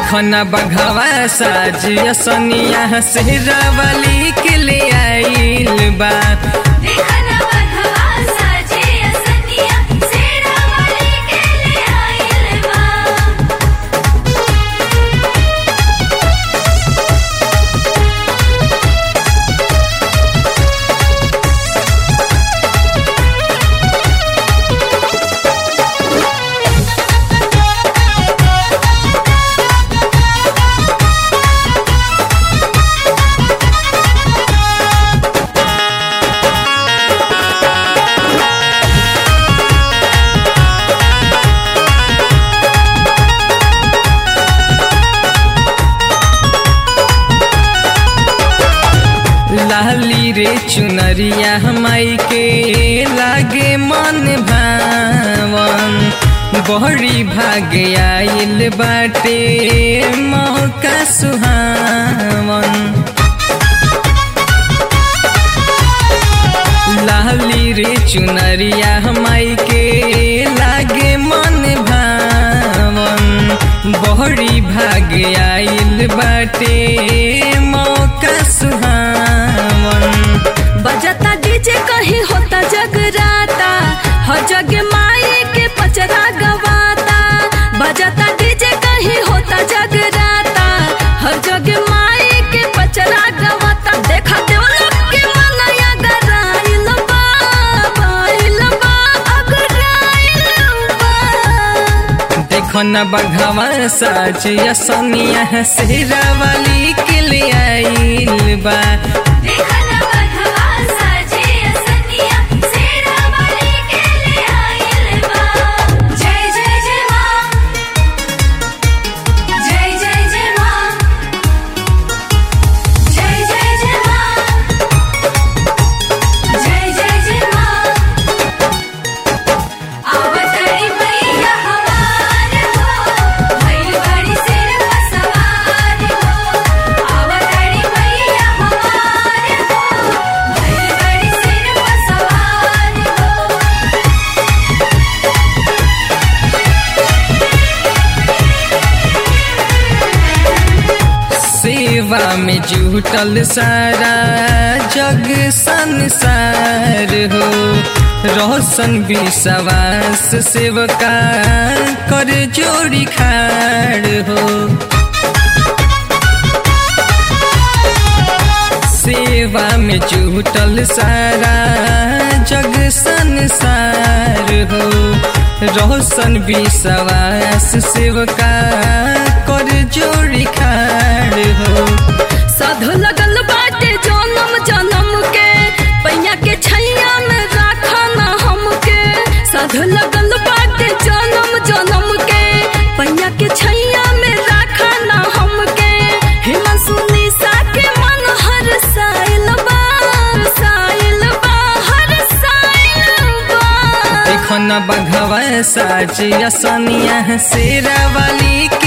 देखो न बघवा साजिया सनिया शेरावाली के ले आइल बा देखना बघवा साजे असनिया सेरा वाली के ले आइल बा लाली रे चुनरिया माई के लागे मन भावन बहरी भागे आइल बाटे मौका सुहावन लाली रे चुनरिया माई के लागे मन भावन बहरी भागे आइल बाटे मौका सुहावन बजता डीजे कहीं होता जगराता हर जग माई के पचरा गवाता बजता डीजे कहीं होता जगराता हर जग माई के पचरा गवाता देखा देवलोक के मनया गराइल बा बाइल बा अगराइल बा देखो न बघवा साजिया सनिया शेरावाली के ले आइल बा देखना बघवा साजे असनिया सेरा वाली के ले आइल बा जय जय जय मां जय जय जय मां जय जय जय मां जय जय जय मां आवतरी मैया हमार हो भइल बड़ी सिर पर सवार हो आवतरी मैया हमार हो भइल बड़ी सिर पर सवार हो सेवा में जुटल सारा जग संसार हो रोशन विश्वास सेवका कर जोड़ी खाड़ हो सेवा में जुटल सारा जग संसार हो रोशन विश्वास सेवका कर जोड़ी खाड़ हो साधु लगल बाटे जन्म जन्म के पैया के छैया में राखा ना हमके साधु लगल बाटे जन्म जन्म के पैया के छैया में राखा ना हमके हिमांशु निशा के मन हर साइल बा साइल बा हर साइल बा देखो न बघवा साजिया सनिया शेरावाली